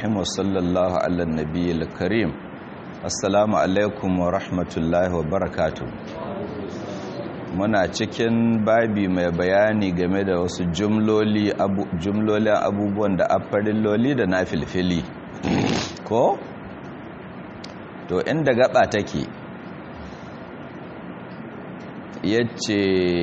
الرحيم وصلى الله على النبي الكريم السلام عليكم ورحمة الله وبركاته muna cikin babi mai bayani game da wasu jumloli abu, jumlolin abubuwan da afarilloli da na filfili ko to inda gaba take yace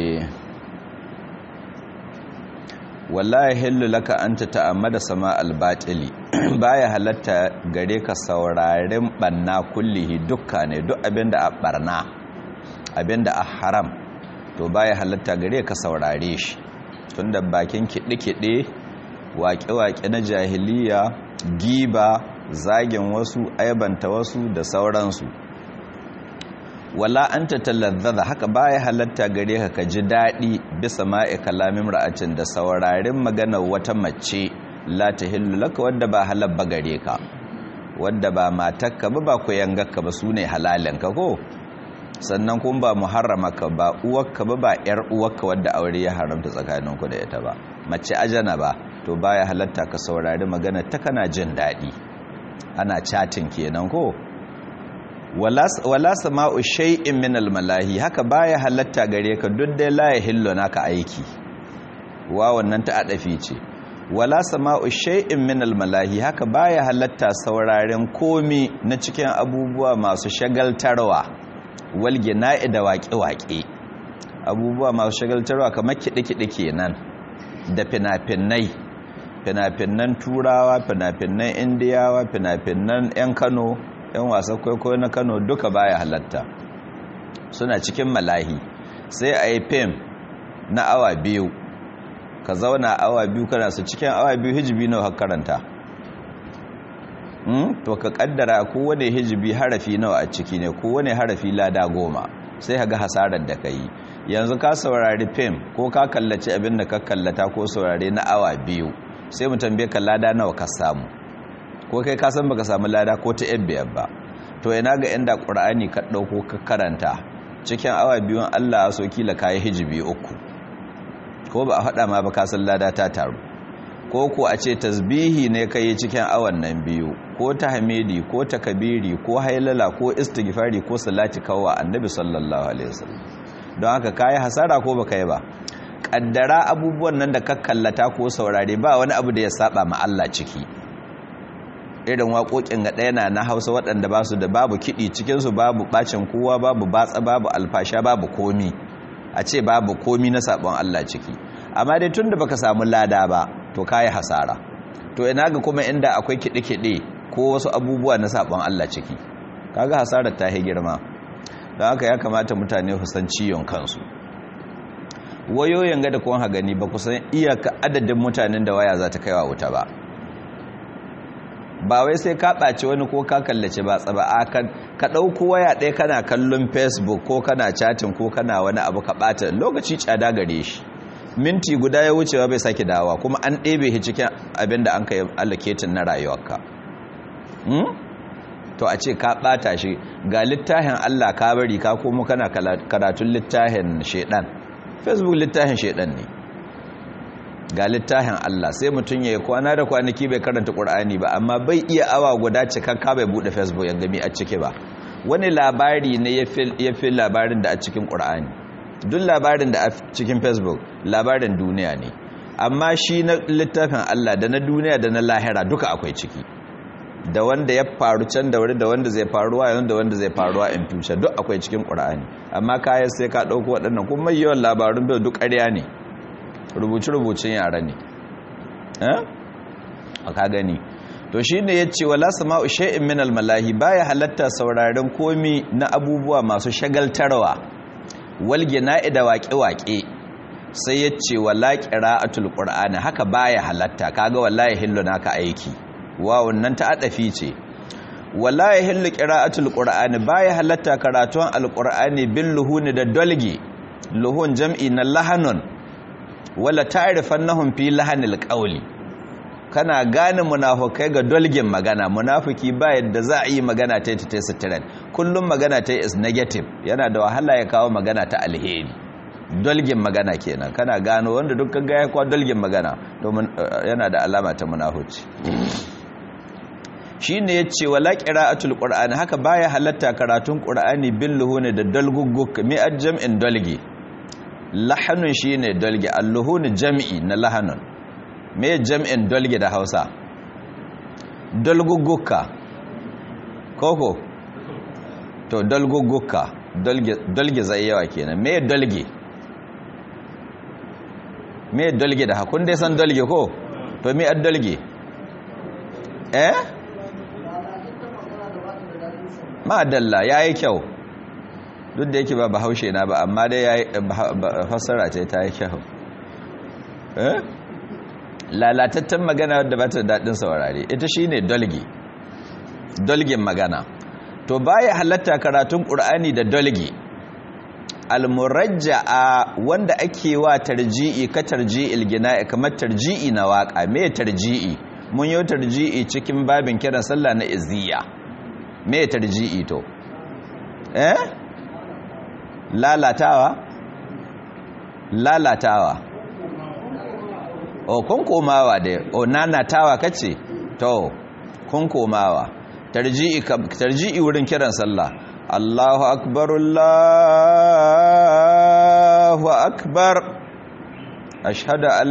wallahi hillu laka anta ta'ammada sama albatili baya halatta gare ka sauraren banna kullihi dukka ne duk abinda a barna abinda a haram to baya halatta gare ka saurare shi tunda bakin kiɗe-kiɗe waƙe-waƙe na jahiliya giba zagin wasu aibanta wasu da sauransu wala an ta talazzaza haka baya halatta gare ka ka ji daɗi bisa ma'i kalamin ra'acin da saurarin maganar wata mace la ta hillu laka wadda ba halabba gare ka wadda ba matakka ba ba ku yangarka ba su ne halalinka ko sannan kun ba muharramaka ba uwarka ba ba yar uwarka wadda aure ya haramta tsakaninku da ita ba mace ajana ba to baya halatta ka saurari magana ta kana jin daɗi ana chatin kenan ko wala sama'u shay'in min almalahi haka baya halatta gare ka duk dai la yahillu naka aiki wa wannan ta adafi ce wala sama'u shay'in min almalahi haka baya halatta sauraren komi na cikin abubuwa masu shagaltarwa walgina'i da waƙe-waƙe abubuwa masu shagaltarwa kamar kiɗe-kiɗe kenan da fina-finai fina-finan turawa fina-finan indiyawa fina-finan 'yan kano 'yan wasan kwaikwayo na kano duka baya halatta suna cikin malahi sai a yi fim na awa biyu ka zauna awa biyu kana su cikin awa biyu hijibi nawa karanta to ka kaddara kowane hijibi harafi nawa a ciki ne kowane harafi lada goma sai ka ga hasarar da ka yi yanzu ka saurari fim ko ka kallaci abin da ka kallata ko saurari na awa biyu sai mu tambaye ka lada nawa ka samu ko kai ka san baka samu lada ko ta yan biyar ba to ina ga inda qur'ani ka dauko ka karanta cikin awa biyun Allah ya so kila kai hijibi uku ko ba a faɗa ma ba ka san lada ta taru ko ko a ce tasbihi ne kai cikin awan nan biyu ko tahmidi ko takabiri ko hailala ko istighfari ko salati kawwa annabi sallallahu alaihi wasallam don haka kai hasara ko baka yi ba kaddara abubuwan nan da ka kallata ko saurare ba wani abu da ya saba ma Allah ciki irin waƙoƙin ga ɗaya na na Hausa waɗanda ba su da babu kiɗi cikin su babu bacin kowa babu batsa babu alfasha babu komi a ce babu komi na sabon Allah ciki amma dai tunda baka samu lada ba to kayi hasara to ina ga kuma inda akwai kiɗe-kiɗe ko wasu abubuwa na sabon Allah ciki kaga hasarar ta girma don haka ya kamata mutane su san ciyon kansu wayoyin ga da kun ha gani ba ku san iyaka adadin mutanen da waya za ta kaiwa wuta ba ba wai sai ka ɓaci wani ko ka kallace ba tsaba a ka ɗauko waya ɗaya kana kallon facebook ko kana chatin ko kana wani abu ka ɓata lokaci tsada gare shi minti guda ya wucewa bai sake dawa kuma an ɗebe shi cikin abin da an ka yi allocatin na rayuwarka to a ce ka ɓata shi ga littafin allah ka bari ka komo kana karatun littafin shaidan facebook littafin shaidan ne ga littafin Allah sai mutum ya yi kwana da kwanaki bai karanta ƙur'ani ba amma bai iya awa guda cikakka bai buɗe facebook ya gami a ciki ba wani labari ne ya fi labarin da a cikin ƙur'ani duk labarin da a cikin facebook labarin duniya ne amma shi na littafin Allah da na duniya da na lahira duka akwai ciki da wanda ya faru can da wuri da wanda zai faruwa yanzu da wanda zai faruwa in future duk akwai cikin ƙur'ani amma kayan sai ka ɗauko waɗannan kuma yawan labarun bai duk ƙarya ne rubuce-rubucen yara ne a ka gani to shi ne ya ce wala sama'u sha'in min almalahi baya halatta sauraren komi na abubuwa masu shagaltarwa walge na'i da waƙe-waƙe sai ya ce wala ƙira'atul ƙur'ani haka baya halatta kaga wallahi hillu naka aiki wawun nan ta adafi ce wala hillu ƙira'atul ƙur'ani baya halatta karatun alƙur'ani bin luhuni da dolge luhun jam'i na lahanun wala ta'rifannahum fi lahanil qawli kana gane munafukai ga dolgin magana munafiki ba yadda za a yi magana ta ta sitiran kullum magana ta is negative yana da wahala ya kawo magana ta alheri dolgin magana kenan kana gano wanda duk kaga ya kwa dolgin magana domin yana da alama ta munafuci shine yace wala qira'atul qur'ani haka baya halatta karatun qur'ani bil luhuni da dalgugguk mi ajam'in dalgi lahanun shine dalgi alluhuni jam'i na lahanun me jam'in dalgi da Hausa dalgugguka koko to dalgugguka dalge zai yawa kenan me dalge me dalge da hakun dai san dalge ko to me ad dalge eh ma dalla yayi kyau duk da yake ba bahaushe na ba amma dai yayi fassara ce ta yi kyau eh lalatattan magana wadda ba ta daɗin saurare ita shine dalge dalgin magana to baya halatta karatun ƙur'ani da dalge almurajja'a wanda ake wa tarji'i ka tarji'il gina'i kamar tarji'i na waka me tarji'i mun yi tarji'i cikin babin kiran sallah na izziya me tarji'i to eh lalatawa lalatawa o kun komawa da o nanatawa kace to kun komawa tarji'i tarji'i wurin kiran sallah Allahu akbar Allahu akbar ashhadu an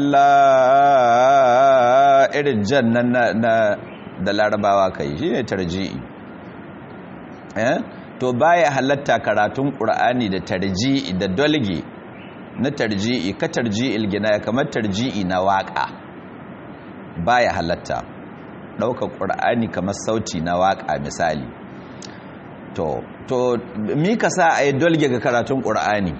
la irin jannan na da larabawa kai shine tarji'i eh to baya halatta karatun qur'ani da tarji'i da dalgi na tarji'i ka tarji'il gina kamar tarji'i na waka baya halatta ɗaukar ƙur'ani kamar sauti na waƙa misali to to mika sa a yi dolge ga karatun ƙur'ani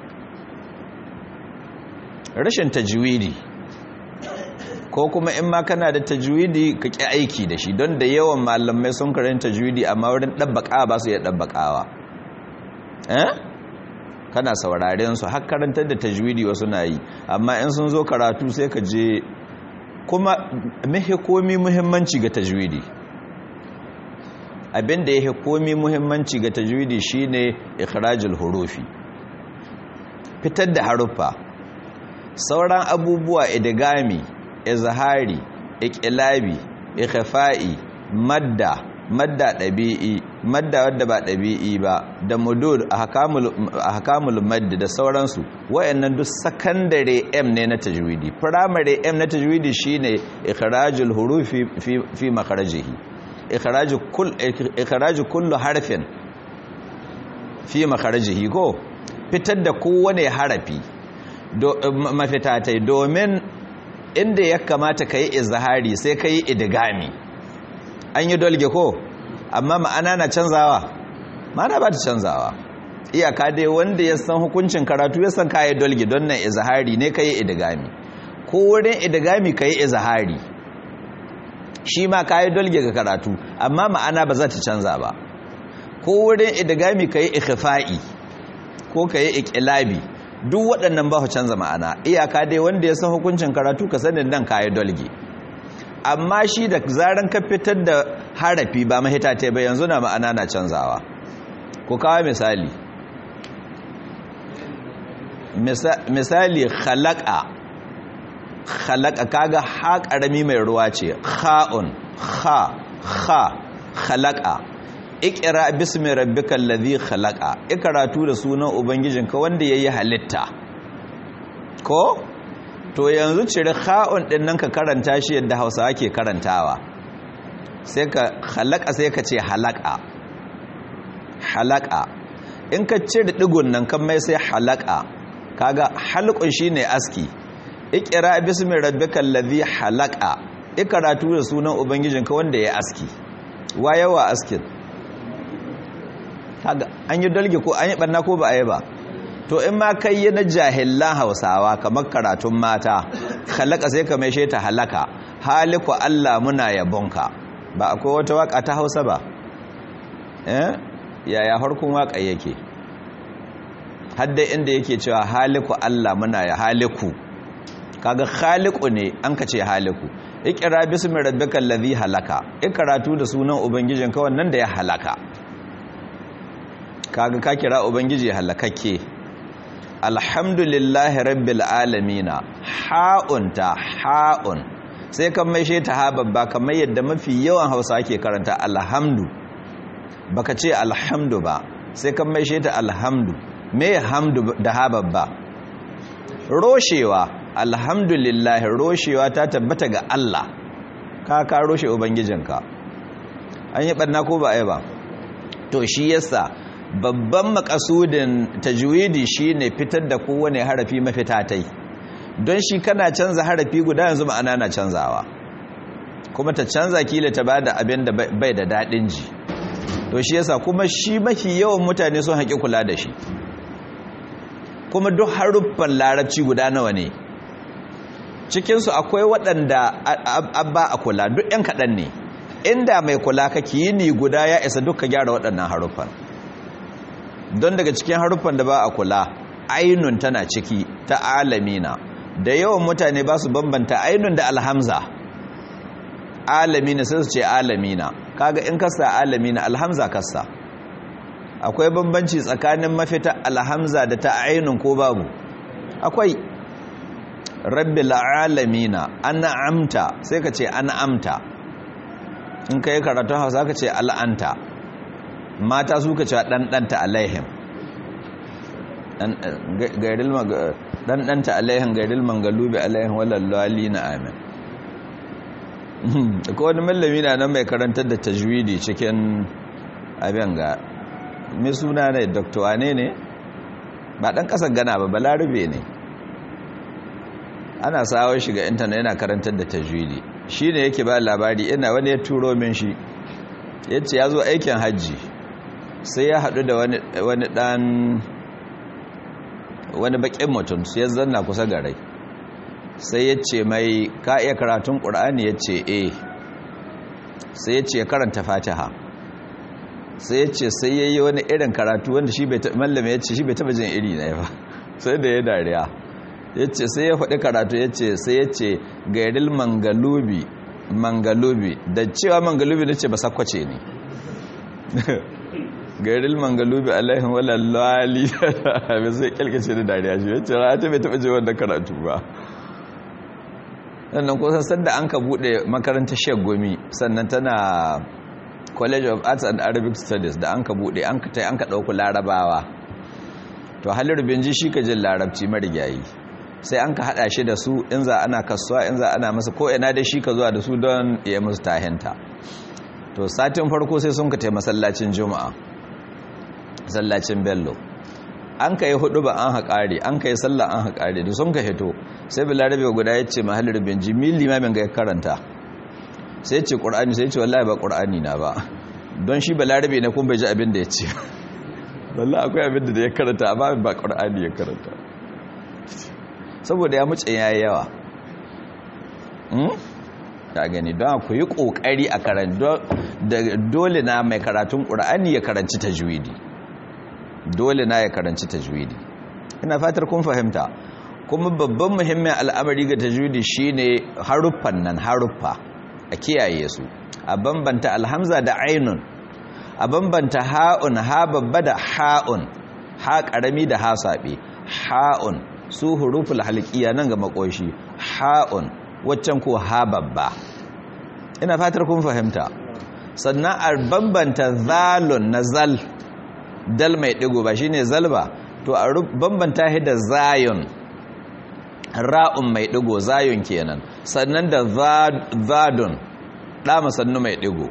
rashin tajwidi ko kuma in ma kana da tajwidi ka ƙi aiki da shi don da yawan malamai sun karanta tajwidi amma wurin ɗabbaƙa ba su iya ɗabbaƙawa eh kana sauraren su har karantar da tajwidi wasu na yi amma in sun zo karatu sai ka je kuma mahi komi muhimmanci ga tajwidi abinda ya komi muhimmanci ga tajwidi shine ikhrajul hurufi fitar da haruffa sauran abubuwa idgami izhari iqlabi ikhfa'i madda madda dabi'i madda wadda ba dabi'i ba da mudud ahkamul ahkamul madd da sauransu wayannan duk secondary m ne na tajwidi primary m na tajwidi shine ikhrajul hurufi fi fi makharajihi ikhraju kull ikhraju kullu harfin fi makharajihi ko fitar da kowane harafi mafitatai domin inda ya kamata ka yi izahari sai ka yi idigami an yi dolge ko amma ma'ana na canzawa ma'ana ba ta canzawa iyaka dai wanda ya san hukuncin karatu ya san ka yi dolge don nan izahari ne ka yi idigami ko wurin idigami ka yi izahari shi ma ka yi dolge ga karatu amma ma'ana ba za ta canza ba ko wurin idigami ka yi ikifa'i ko ka yi ikilabi duk waɗannan ba su canza ma'ana iyaka dai wanda ya san hukuncin karatu ka sanin nan kayi dolge amma shi da zaran ka fitar da harafi ba mahita ta ba yanzu na ma'ana na canzawa ku kawo misali misali khalaqa khalaqa kaga ha karami mai ruwa ce kha'un kha kha khalaqa ikira bismi rabbikal ladhi khalaqa ikaratu da sunan ubangijinka wanda yayi halitta ko to yanzu cire kha'un din nan ka karanta shi yadda Hausawa ke karantawa sai ka khalaqa sai ka ce halaka halaka in ka cire digun nan kan mai sai halaka kaga halqun shine aski ikira bismi rabbikal ladhi halaka ikaratu da sunan ubangijinka wanda yayi aski wayawa askin kaga an yi dalge ko an yi barna ko ba a yi ba to in ma kai yi na jahilan hausawa kamar karatun mata halaka sai ka mai ta halaka haliku Allah muna yabonka ba akwai wata waka ta hausa ba eh yaya harkun waka yake hadda inda yake cewa haliku Allah muna ya haliku kaga khaliqu ne an ka ce haliku ikra bismi rabbikal ladhi halaka ikaratu da sunan ubangijinka wannan da ya halaka kaga ka kira ubangiji halakakke alhamdulillahi rabbil alamina ha'un ta ha'un sai kan mai ta ha babba kamar yadda mafi yawan hausa ke karanta alhamdu baka ce alhamdu ba sai kan mai ta alhamdu me hamdu da ha babba roshewa alhamdulillah roshewa ta tabbata ga Allah ka ka roshe ubangijinka an yi barna ko ba ai ba to shi yasa babban makasudin tajwidi shine fitar da kowane harafi mafita tai don shi kana canza harafi guda yanzu ma'ana na canzawa kuma ta canza kila ta bada abin da bai da dadin ji to shi yasa kuma shi mafi yawan mutane sun haƙi kula da shi kuma duk haruffan larabci guda nawa ne cikinsu akwai waɗanda abba a kula duk 'yan kaɗan ne inda mai kula kake yi ni guda ya isa duka gyara waɗannan haruffan don daga cikin haruffan da ba a kula ainun tana ciki ta alamina da yawan mutane ba su bambanta ainun da alhamza alamina sai su ce alamina kaga in kasa alamina alhamza kasa akwai bambanci tsakanin mafita alhamza da ta ainun ko babu akwai rabbil alamina ana amta sai ka ce ana amta in ka yi karatun hausa ka ce al'anta mata su ka ce ɗanɗanta alaihim ɗanɗanta alaihim gairil mangalubi alaihim walallali na amin ko wani mallami na nan mai karantar da tajwidi cikin abin ga mai suna ne dr wane ne ba ɗan ƙasar gana ba balarabe ne ana sawo shiga intanet yana karantar da tajwidi shi ne yake ba labari ina wani ya turo min shi ya ce ya zo aikin hajji sai ya haɗu da wani ɗan wani baƙin mutum sai ya zanna kusa garai sai ya ce mai ka iya karatun ƙur'ani ya ce e sai ya ce karanta fatiha sai ya ce sai ya yi wani irin karatu wanda shi mallame ya ce shi bai taɓa jin iri na ba sai da ya dariya ya ce sai ya faɗi karatu ya ce sai ya ce gairil mangalubi mangalubi da cewa mangalubi na ce ba sakwace ne gairil mangalubi alaihin walallali bai sai kyalkace da dariya shi ya ce rata bai taɓa je wanda karatu ba sannan kusan sanda an ka buɗe makarantar shek gomi sannan tana college of arts and arabic studies da an ka buɗe an ka an ka ɗauku larabawa to halin binji shi ka jin larabci marigayi sai an ka hada shi da su in za ana kasuwa in za ana masa ko ina da shi ka zuwa da su don ya musu tahinta to satin farko sai sun ka tai masallacin juma'a masallacin bello an ka yi hudu ba an haƙari an ka yi sallah an haƙari da sun ka hito sai bilarabe guda ya ce mahalar binji mil limamin ga ya karanta sai ce ƙur'ani sai ce wallahi ba ƙur'ani na ba don shi bilarabe na kun bai ji abin da ya ce wallahi akwai abin da ya karanta amma ba ƙur'ani ya karanta saboda ya muce ya yi yawa ta gani don ku yi ƙoƙari a karanci dole na mai karatun ƙura'ani ya karanci tajwidi dole na ya karanci tajwidi ina fatar kun fahimta kuma babban muhimmin al'amari ga tajwidi shine haruffan nan haruffa a kiyaye su a bambanta alhamza da ainun a bambanta ha'un ha babba da ha'un ha ƙarami da ha saɓe ha'un su huruful halqiya nan ga makoshi ha'un waccan ko ha babba ina fatar kun fahimta sannan a bambanta zalun na zal dal mai digo ba shine zal ba to a bambanta shi da zayun ra'un mai digo zayun kenan sannan da zadun da masannu mai digo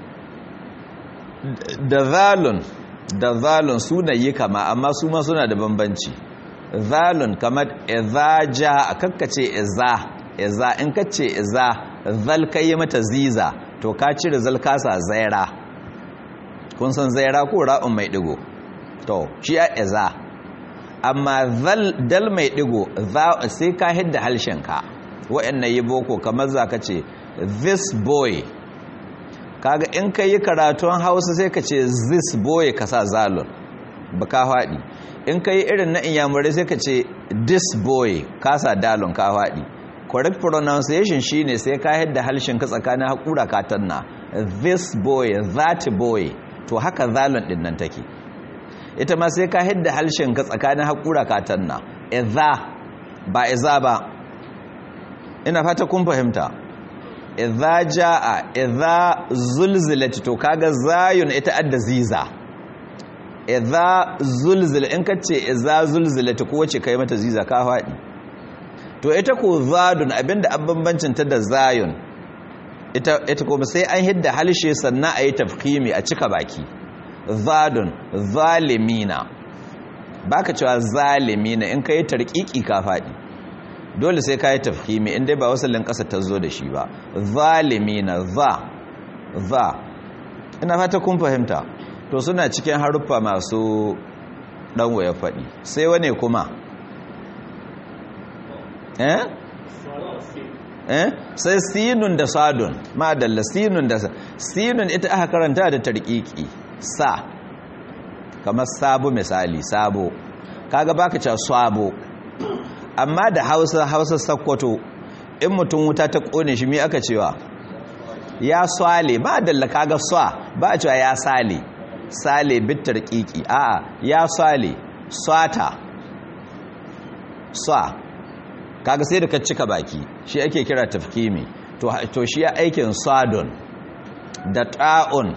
da zalun da zalun sunayi kama amma su ma suna da bambanci zalun kamar izaja a kakkace iza iza in kace iza zal kai mata ziza to ka cire zal kasa zaira kun san zaira ko ra'un mai digo to shi a iza amma zal dal mai digo sai ka hidda halshenka wa'annan yi boko kamar za ka ce this boy kaga in ka yi karatun hausa sai ka ce this boy ka sa zalun ba ka faɗi in ka yi irin na inyamurai sai ka ce this boy kasa dalon ka faɗi correct pronunciation shine sai ka yadda halshen ka tsakanin haƙura katanna this boy that boy to haka zalon ɗin nan take ita ma sai ka yadda halshen ka tsakanin haƙura katanna iza ba iza ba ina fata kun fahimta idza jaa idza zulzilat to kaga zayun ita adda ziza idza zulzil in kace idza zulzilat ko wace kai mata ziza ka fadi to ita ko zadun abinda abbanbancin ta da zayun ita ita kuma sai an hidda halshe sannan ayi tafkhimi a cika baki zadun zalimina baka cewa zalimina in kai tarkiki ka fadi dole sai kai tafkhimi in dai ba wasalin kasa ta zo da shi ba zalimina za za ina fata kun fahimta to suna cikin haruffa masu dan waya fadi sai wane kuma eh eh sai sinun da sadun madalla sinun da sinun ita aka karanta da tarkiki sa kamar sabo misali sabo kaga baka cewa sabo amma da Hausa Hausa sakkwato in mutum wuta ta kone shi me aka cewa ya swale ba dalla kaga swa ba a cewa ya sale sale bitar kiki a'a ya swale swata swa kaga sai da ka cika baki shi ake kira tafkimi to to shi ya aikin sadon da ta'un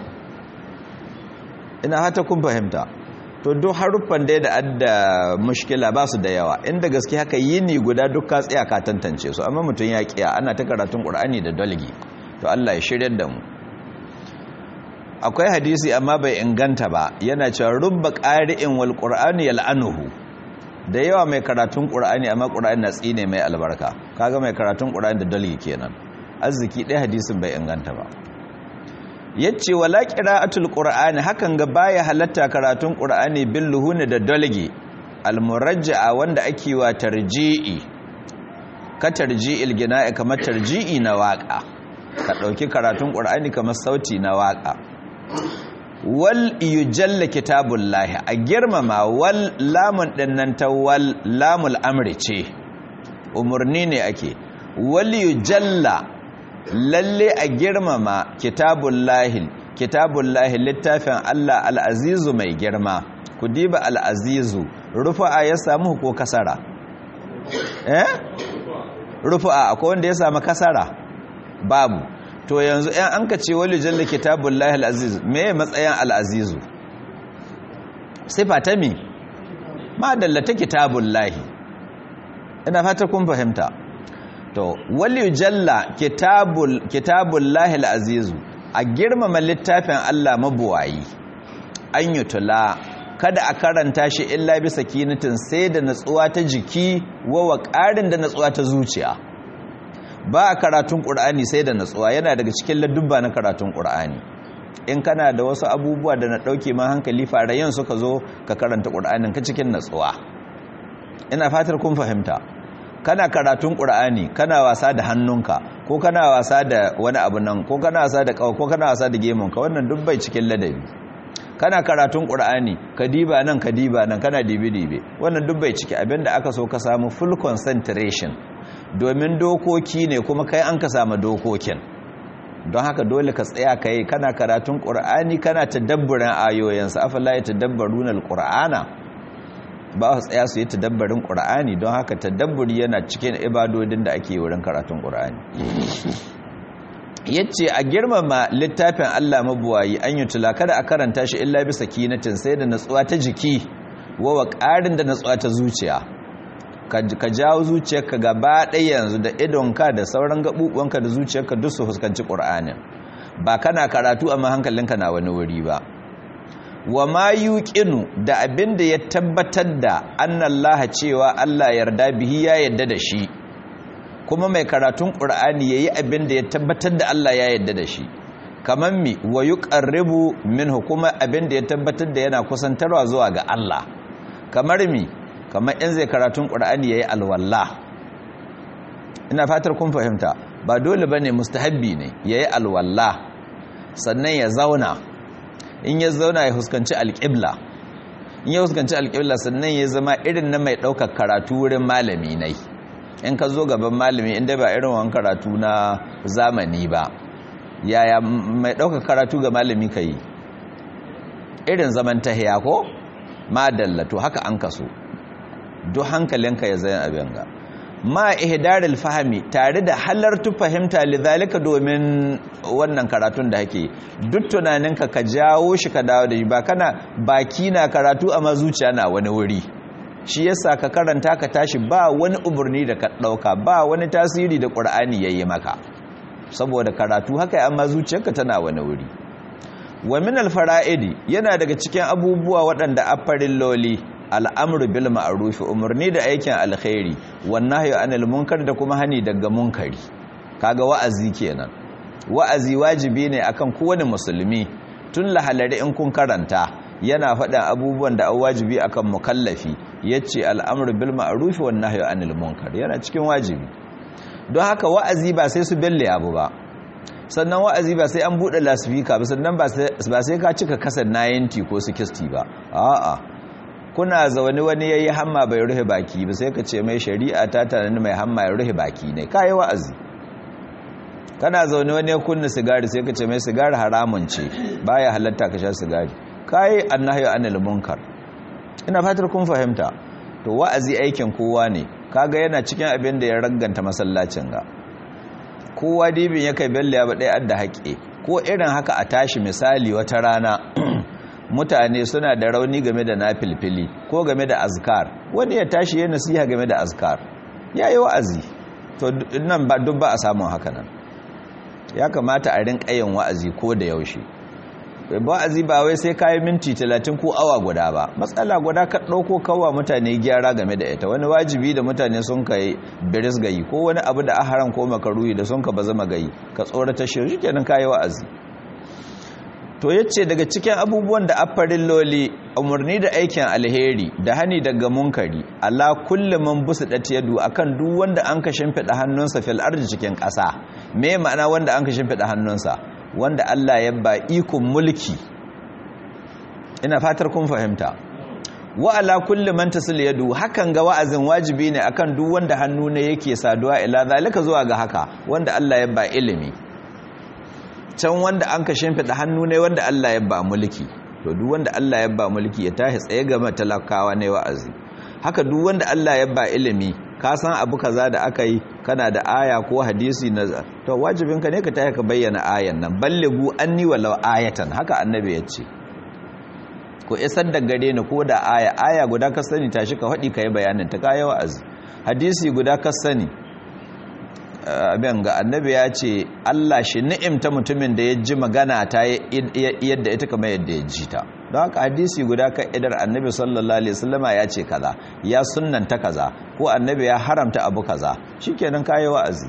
ina hata kun fahimta to duk haruffan dai da adda mushkila ba su da yawa inda gaske haka yini guda duk ka tsaya ka tantance su amma mutum ya kiya ana ta karatun qur'ani da dalgi to Allah ya shiryar da mu akwai hadisi amma bai inganta ba yana cewa rubba qari'in wal qur'ani yal'anuhu da yawa mai karatun qur'ani amma qur'ani na tsine mai albarka kaga mai karatun qur'ani da dalgi kenan arziki ɗaya hadisin bai inganta ba yace wala qira'atul qur'ani hakan ga baya halatta karatun qur'ani bil luhuni da dalgi al murajja'a wanda ake wa tarji'i ka tarji'il gina'i kamar tarji'i na waka ka dauki karatun qur'ani kamar sauti na waka wal yujalla kitabullahi a girmama wal lamun dinnan ta wal lamul amri ce umurni ne ake wal yujalla lalle a girmama kitabullahi kitabullahi littafin Allah al'azizu mai girma ku diba al'azizu rufa'a ya samu ko kasara eh rufa'a akwai wanda ya samu kasara babu to yanzu ɗan an ka ce wali jalla kitabullahi al'azizu me matsayin al'azizu sifa ta mi ma dallata kitabullahi ina fata kun fahimta to wali jalla kitabul kitabullahi alazizu a girmama littafin Allah mabuwayi an yutula kada a karanta shi illa bisa kinatin sai da natsuwa ta jiki wa ƙarin da natsuwa ta zuciya ba a karatun ƙur'ani sai da natsuwa yana daga cikin ladubba na karatun ƙur'ani in kana da wasu abubuwa da na ɗauke ma hankali farayen suka zo ka karanta ƙur'anin ka cikin natsuwa ina fatar kun fahimta kana karatun ƙur'ani kana wasa da hannunka ko kana wasa da wani abu nan ko kana wasa da kawo ko kana wasa da gemunka wannan duk bai cikin ladabi kana karatun ƙur'ani ka diba nan ka diba nan kana dibe-dibe wannan duk bai ciki abinda aka so ka samu full concentration domin dokoki ne kuma kai an ka samu dokokin don haka dole ka tsaya ka yi kana karatun ƙur'ani kana tadabburin ayoyinsa afala ya tadabbaruna alƙur'ana ba su tsaya su yi tadabbarin ƙura'ani don haka tadabburi yana cikin ibadodin da ake wurin karatun ƙura'ani yace a girmama littafin Allah mabuwayi an yi tula kada a karanta shi illa bisa kinatin sai da natsuwa ta jiki wawa ƙarin da natsuwa ta zuciya ka jawo zuciyarka gaba ɗaya yanzu da idonka da sauran gaɓuɓuwanka da zuciyarka duk su fuskanci ƙura'anin ba kana karatu amma hankalinka na wani wuri ba wa ma yuqinu da abin da ya tabbatar da annallaha cewa Allah yarda bihi ya yarda da shi kuma mai karatun qur'ani yayi abin da ya tabbatar da Allah ya yarda da shi kaman mi wa yuqarribu minhu kuma abin da ya tabbatar da yana kusantarwa zuwa ga Allah kamar mi kamar in zai karatun qur'ani yayi alwalla ina fatar kun fahimta ba dole bane mustahabbi ne yayi alwalla sannan ya zauna in ya zauna ya huskanci alƙibla in ya huskanci alƙibla sannan ya zama irin na mai ɗaukar karatu wurin malami nai in ka zo gaban malami inda ba irin wani karatu na zamani ba yaya mai ɗaukar karatu ga malami ka yi irin zaman tahiya ko madalla to haka an kaso duk hankalinka ya zai abin ga ma ihdaril fahmi tare da halartu fahimta lidhalika domin wannan karatun da hake duk tunaninka ka jawo shi ka dawo da shi ba kana baki na karatu amma zuciya na wani wuri shi yasa ka karanta ka tashi ba wani umarni da ka dauka ba wani tasiri da qur'ani yayi maka saboda karatu haka amma zuciyarka tana wani wuri wa min al-fara'idi yana daga cikin abubuwa waɗanda affarin loli al'amru bil ma'ruf umarni da aikin alkhairi wan nahyu anil munkar da kuma hani daga munkari kaga wa'azi kenan wa'azi wajibi ne akan kowane musulmi tun lahalari in kun karanta yana faɗin abubuwan da wajibi akan mukallafi yace al'amru bil ma'ruf wan nahyu anil munkar yana cikin wajibi don haka wa'azi ba sai su belle abu ba sannan wa'azi ba sai an buɗe lasifika ba sannan ba sai ka cika kasar 90 ko 60 ba a'a kuna zaune wani yayi hamma bai rufe baki ba sai ka ce mai shari'a ta tanani mai hamma ya rufe baki ne kai wa'azi kana zaune wani ya kunna sigari sai ka ce mai sigari haramun ce baya halatta ka sha sigari kai annahyu anil munkar ina fatar kun fahimta to wa'azi aikin kowa ne kaga yana cikin abin da ya raganta masallacin ga kowa dibin ya kai belle ya ba ɗaya adda haƙe ko irin haka a tashi misali wata rana mutane suna da rauni game da nafilfili ko game da azkar wani ya tashi ya nasiha game da azkar ya yi wa'azi to nan ba duk ba a samun haka nan ya kamata a rinka yin wa'azi ko da yaushe wa'azi ba wai sai kayi minti talatin ko awa guda ba matsala guda ka ɗauko kawa mutane gyara game da ita wani wajibi da mutane sun kai biris gayi ko wani abu da aharan ko makaruyi da sun ka ba zama gayi ka tsorata shi kenan kayi wa'azi to yace daga cikin abubuwan da affarin loli umarni da aikin alheri da hani daga munkari ala kulli man busidat yadu akan duk wanda an ka shimfida hannunsa fil ardi cikin ƙasa me ma'ana wanda an ka shimfida hannunsa wanda Allah ya ba ikon mulki ina fatar kun fahimta wa ala kulli man tasil yadu hakan ga wa'azin wajibi ne akan duk wanda hannu ne yake saduwa ila zalika zuwa ga haka wanda Allah ya ba ilimi can wanda an ka shimfiɗa hannu ne wanda Allah ya ba mulki to duk wanda Allah ya ba mulki ya tashi tsaye ga matalakawa ne wa'azi haka duk wanda Allah ya ba ilimi ka san abu kaza da aka yi kana da aya ko hadisi na to wajibinka ne ka tashi ka bayyana ayan nan ballighu anni walau ayatan haka annabi ya ce ko isar da gare ni ko da aya aya guda ka sani tashi ka faɗi ka yi bayanin ta kayi wa'azi hadisi guda ka sani abin ga annabi ya ce Allah shi ni'imta mutumin da ya ji magana ta yadda ita kama yadda ya ji ta don haka hadisi guda kan idar annabi sallallahu alaihi wasallama ya ce kaza ya sunnanta kaza ko annabi ya haramta abu kaza shikenan kai wa'azi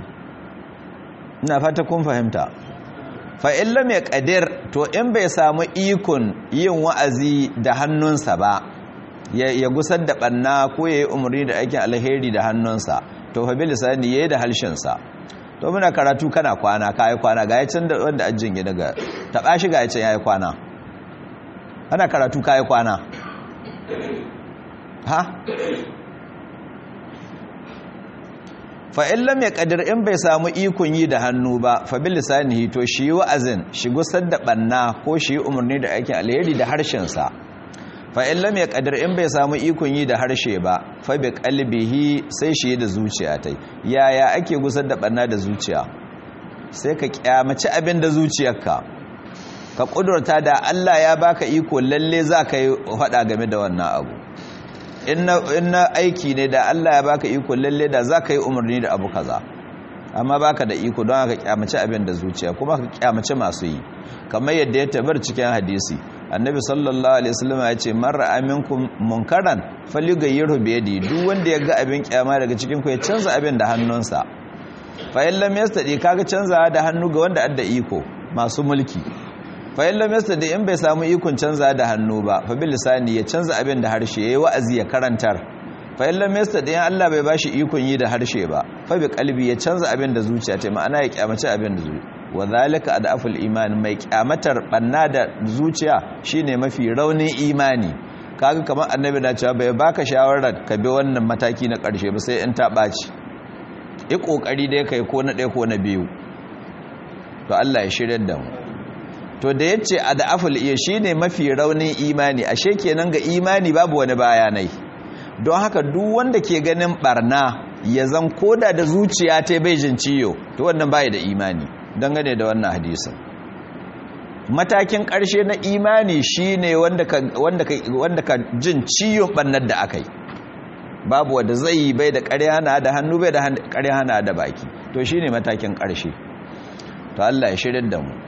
ina fata kun fahimta fa in lam yaqdir to in bai samu ikon yin wa'azi da hannunsa ba ya gusar da banna ko yayi umarni da aikin alheri da hannunsa to fa bilisani yayi da halshin sa to muna karatu kana kwana kai kwana ga yacin da wanda ajin ya daga taba shi ga yacin yayi kwana ana karatu kai kwana ha fa in lam yaqdir in bai samu ikon yi da hannu ba fa bilisani to shi wa'azin shi gusar da banna ko shi umarni da aikin alheri da harshen sa fa in lam yaqdir in bai samu ikon yi da harshe ba fa bi qalbihi sai shi da zuciya tai yaya ake gusar da banna da zuciya sai ka kyamaci abin da zuciyarka ka kudurta da Allah ya baka iko lalle za ka yi fada game da wannan abu inna aiki ne da Allah ya baka iko lalle da za ka yi umarni da abu kaza amma baka da iko don ka kyamaci abin da zuciya kuma ka kyamaci masu yi kamar yadda ya tabar cikin hadisi annabi sallallahu alaihi wasallam ya ce man ra'a minkum munkaran falyughayyirhu bi yadi duk wanda ya ga abin kyama daga cikin ku ya canza abin da hannunsa fa in lam yastadi kaga canza da hannu ga wanda adda iko masu mulki fa in lam yastadi in bai samu ikon canza da hannu ba fa bil lisani ya canza abin da harshe yayi wa'azi ya karantar fa in lam yastadi in Allah bai bashi ikon yi da harshe ba fa bi qalbi ya canza abin da zuciya ta ma'ana ya kyamace abin da zuciya wa zalika adaful iman mai kyamatar banna da zuciya shine mafi raunin imani kaga kamar annabi na cewa bai baka shawarar ka bi wannan mataki na karshe ba sai in ta baci yi kokari da kai ko na ɗaya ko na biyu to Allah ya shirya da mu to da yace adaful iya shine mafi raunin imani ashe kenan ga imani babu wani bayanai don haka duk wanda ke ganin barna ya zan koda da zuciya ta bai jin ciyo to wannan bai da imani dangane da wannan hadisin matakin ƙarshe na imani shine wanda ka wanda ka wanda ka jin ciyon bannar da akai babu wanda zai yi bai da ƙarya na da hannu bai da ƙarya na da baki to shine matakin ƙarshe to Allah ya shirin da mu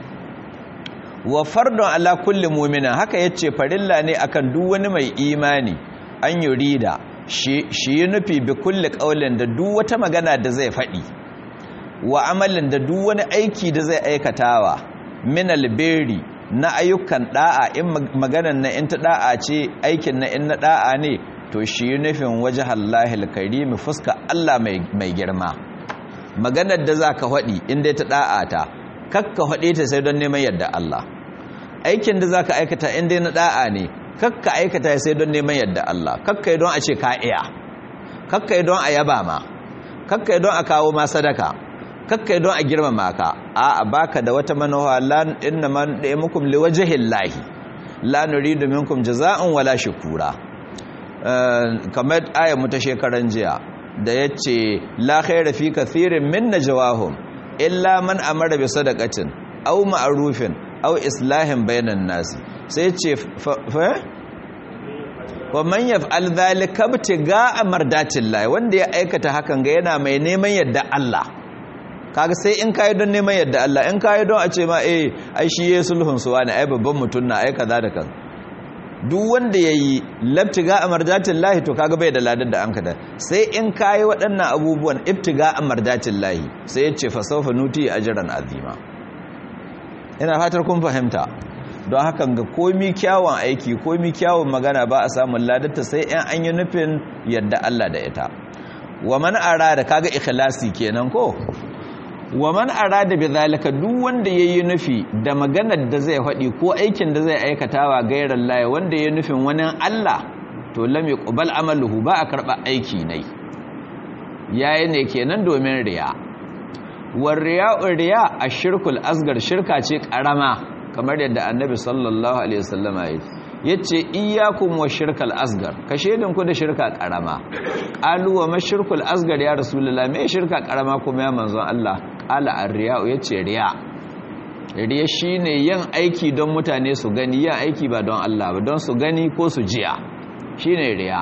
wa fardun ala kulli mu'mina haka yace farilla ne akan duk wani mai imani an yurida shi yi nufi bi kulli qaulin da duk wata magana da zai faɗi wa amalin da duk wani aiki da zai aikatawa min alberi na ayyukan da'a in maganan na in ta da'a ce aikin na in na da'a ne to shi yi nufin wajhallahi alkarim fuska Allah mai girma maganar da zaka faɗi in dai ta da'a ta kakka faɗe ta sai don neman yadda Allah aikin da zaka aikata in dai na da'a ne kakka aikata sai don neman yadda Allah kakka yi don a ce ka iya kakka yi don a yaba ma kakka yi don a kawo ma sadaka kakka yi don a girmama ka a baka da wata manowa lan inna man mukum liwajhillahi la nuridu minkum jazaa'an wala shukura kamar ayar mu ta shekaran jiya da yace la khayra fi kathirin min najwahum illa man amara bi sadaqatin aw ma'rufin aw islahin bainan nasi sai ce fa wa man yaf'al dhalika ibtiga'a mardatillah wanda ya aikata hakan ga yana mai neman yadda Allah kaga sai in kai don neman yadda Allah in kai don a ce ma eh ai shi yayi sulhun suwa ne ai babban mutun na ai kaza da kaza duk wanda yayi labtiga'a mardatillah to kaga bai da ladar da an kada sai in kai waɗannan abubuwan ibtiga'a mardatillah sai ya ce fa sawfa nuti ajran azima ina fatar kun fahimta don hakan ga komi kyawun aiki komi kyawun magana ba a samun ladarta sai yan an yi nufin yadda Allah da ita wa man arada kaga ikhlasi kenan ko wa man arada bi zalika duk wanda yayi nufi da maganar da zai faɗi ko aikin da zai aikatawa gairar laye wanda yayi nufin wani Allah to lam yuqbal amaluhu ba a karba aiki ne yayi ne kenan domin riya war riya'u riya ashirkul asgar shirka ce karama kamar yadda annabi sallallahu alaihi wasallama ya yace iyyakum wa shirkal asgar ka shedin ku da shirka karama qalu wa mashirkul asgar ya rasulullah me shirka karama kuma ya manzon Allah qala ar-riya'u yace riya riya shine yin aiki don mutane su gani yin aiki ba don Allah ba don su gani ko su jiya shine riya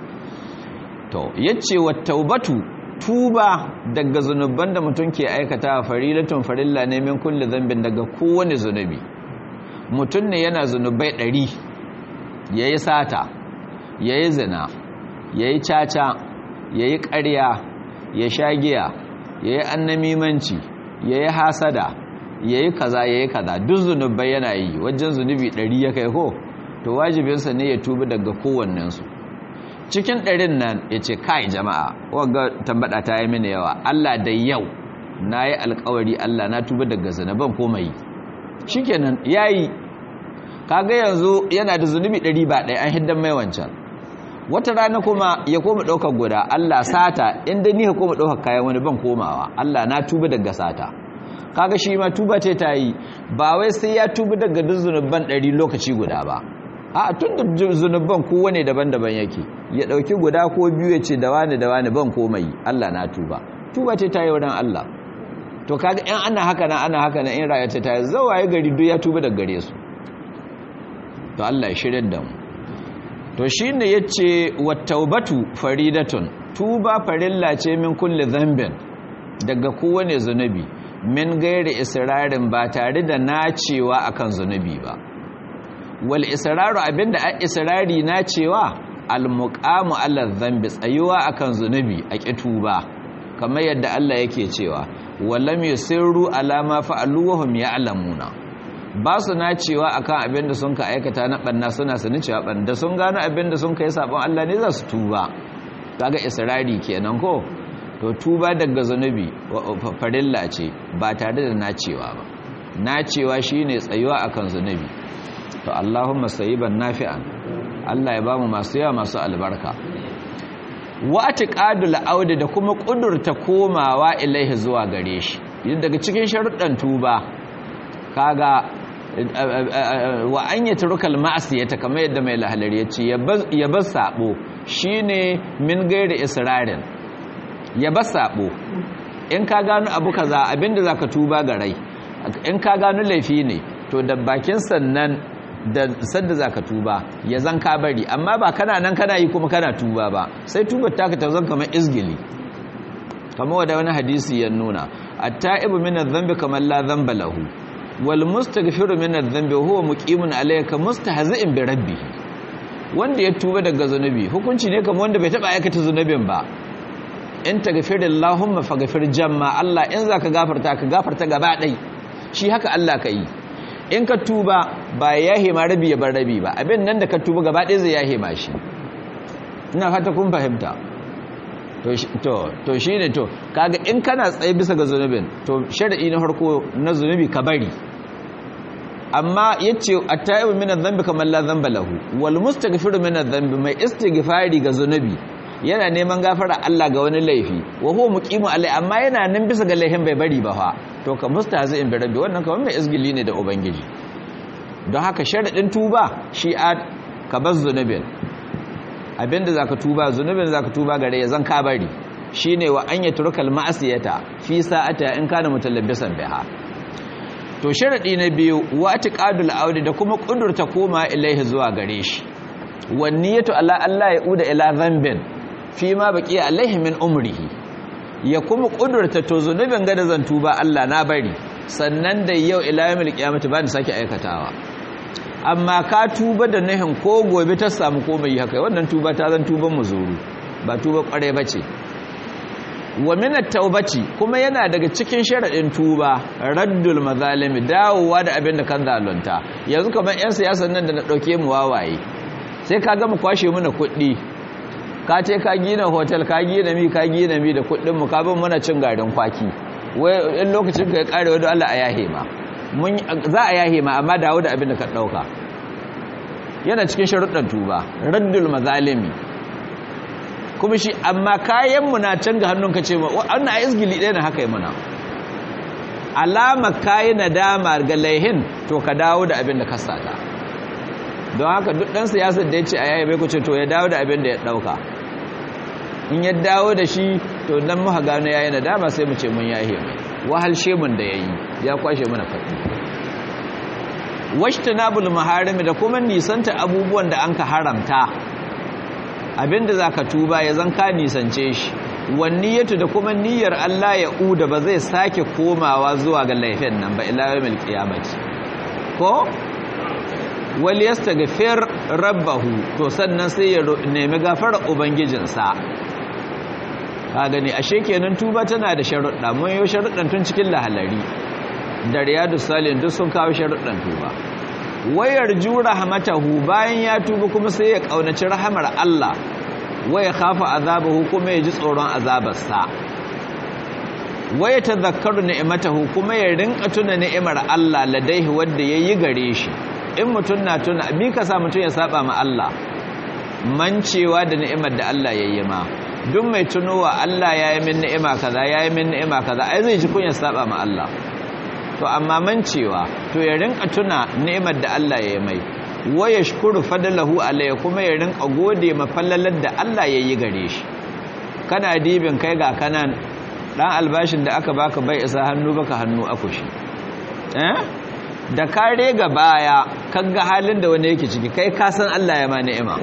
to yace wa taubatu tuba daga zunuban da mutum ke aikata farilatun farilla ne min kulli zambin daga kowane zunubi mutum ne yana zunubai ɗari ya yi sata ya yi zina ya yi caca ya yi ƙarya ya sha giya ya yi annamimanci ya yi hasada ya yi kaza ya yi kaza duk zunubai yana yi wajen zunubi ɗari ya kai ko to wajibinsa ne ya tuba daga kowannensu cikin ɗarin nan ya ce kai jama'a wadda tambada ta yi mini yawa Allah da yau na yi alkawari Allah na tuba daga zanaban komai shi kenan ya yi kaga yanzu yana da zunubi ɗari ba ɗaya an hiddan mai wancan wata rana kuma ya koma ɗaukar guda Allah sata inda ni ka koma ɗaukar kayan wani ban komawa Allah na tuba daga sata kaga shi ma tuba ce ta yi ba wai sai ya tuba daga duk zunuban ɗari lokaci guda ba a tun da zunubban kowane daban-daban yake ya ɗauki guda ko biyu ya ce da wani da wani ban komai Allah na tuba tuba ce ta yi wurin Allah to kaga in ana haka na ana haka na in rayuwa ta yi zawaye gari duk ya tuba daga gare su to Allah ya shirin da mu to shine yace wattaubatu faridatun tuba farilla ce min kulli dhanbin daga kowane zunubi min gairi israrin ba tare da nacewa akan zunubi ba wal israru abinda a israri na cewa al muqamu ala dhanbi tsayuwa akan zunubi a kituba kamar yadda Allah yake cewa wallam yusirru ala ma fa'alu wa hum ya'lamuna ba su na cewa akan abinda sun ka aikata na banna suna sanin cewa banda sun gano abinda sun kai sabon Allah ne za su tuba kaga israri kenan ko to tuba daga zunubi farilla ce ba tare da nacewa ba nacewa shine tsayuwa akan zunubi to Allahumma sayyiban nafi'an Allah ya bamu masu yawa masu albarka wa atiqadul audi da kuma kudurta komawa ilaihi zuwa gare shi yin daga cikin sharuɗan tuba kaga wa an yatrukal ma'siyata kamar yadda mai lahalar yace ya bar sabo shine min gairi israrin ya bar sabo in ka gano abu kaza abinda zaka tuba ga rai in ka gano laifi ne to da bakin sannan da sadda zaka tuba ya zan ka bari amma ba kana nan kana yi kuma kana tuba ba sai tubar taka ta zan kamar izgili kamar wanda wani hadisi ya nuna at-ta'ibu min adh-dhanbi kamar la dhanba lahu wal mustaghfiru min adh-dhanbi huwa muqimun alayka mustahzi'in bi rabbih wanda ya tuba daga zunubi hukunci ne kamar wanda bai taba aikata zunubin ba in taghfirillahumma faghfir jamma Allah in zaka gafarta ka gafarta gaba dai shi haka Allah ka yi in ka tuba ba ya hema rabi ya bar rabi ba abin nan da ka tuba gaba ɗaya zai ya hema shi ina fata kun fahimta to shi ne to kaga in kana tsaye bisa ga zunubin to shari'i na harko na zunubi ka bari amma yace at-ta'ibu min adh-dhanbi kamar la dhanba lahu wal mustaghfiru min adh-dhanbi mai istighfari ga zunubi yana neman gafara Allah ga wani laifi wa huwa muqimu alai amma yana nan bisa ga laifin bai bari ba fa to ka mustahzi'in bi rabbi wannan kamar mai izgili ne da ubangiji don haka sharadin tuba shi a ka bar zunubin abinda zaka tuba zunubin zaka tuba gare ya zan ka bari shine wa an yatrukal ma'asiyata fi sa'ata in kana mutalabbisan biha to sharadi na biyu wa atiqadul audi da kuma kudurta koma ilaihi zuwa gare shi wan niyatu ala Allah ya uda ila dhanbin fi ma baqiya alaihi min umrihi ya kuma kudurta to zunubin gada zan tuba Allah na bari sannan da yau ila yawmil qiyamati ba ni sake aikatawa amma ka tuba da nahin ko gobe ta samu ko bai haka wannan tuba ta zan tuban muzuru ba tuba kware bace wa min at-taubati kuma yana daga cikin sharadin tuba raddul mazalimi dawowa da abin da kan zalunta yanzu kamar yan siyasan nan da na dauke mu wawaye sai ka gama kwashe mana kuɗi ka ce ka gina hotel ka gina mi ka gina mi da kuɗin mu ka bin muna cin garin kwaki wai in lokacin ka ya kare wani Allah a yahe ma mun za a yahe ma amma dawo da abin da ka dauka yana cikin sharuɗan tuba raddul mazalimi kuma shi amma kayan mu na can ga hannunka ce ma wannan a izgili ɗaya na haka yi muna alama kayi nadama ga laihin to ka dawo da abin da ka sata don haka duk ɗan siyasar da ya ce a yayi bai kuce to ya dawo da abin da ya ɗauka in ya dawo da shi to dan muka gano yayi nadama sai mu ce mun yahe mai wahalshe mun da yayi ya kwashe mana faɗi washtanabul maharimi da kuma nisanta abubuwan da anka haramta abinda zaka tuba ya zan ka nisance shi wanniyatu da kuma niyyar Allah ya uda ba zai sake komawa zuwa ga laifin nan ba ila yawmil qiyamati ko wal yastaghfir rabbahu to sannan sai ya nemi gafara ubangijinsa ka gani ashe kenan tuba tana da sharuɗa mun yi sharuɗan tun cikin lahalari da riyadu salin duk sun kawo sharuɗan tuba wayar jura hamatahu bayan ya tuba kuma sai ya kaunaci rahamar Allah waya khafa azabahu kuma ya ji tsoron azabarsa waya tadhakkaru ni'matahu kuma ya rinka tuna ni'imar Allah ladaihi wanda yayi gare shi in mutun na tuna bi ka sa mutun ya saba ma Allah mancewa da ni'imar da Allah yayi ma duk mai tunowa Allah yayi min ni'ima kaza yayi min ni'ima kaza ai zai ji kunya saba ma Allah to amma mancewa to ya rinka tuna ni'imar da Allah yayi mai wa yashkuru fadlahu alayhi kuma ya rinka gode ma fallalar da Allah yayi gare shi kana dibin kai ga kanan dan albashin da aka baka bai isa hannu baka hannu akushi eh da kare ga baya kaga halin da wani yake ciki kai ka san Allah ya ma ni'ima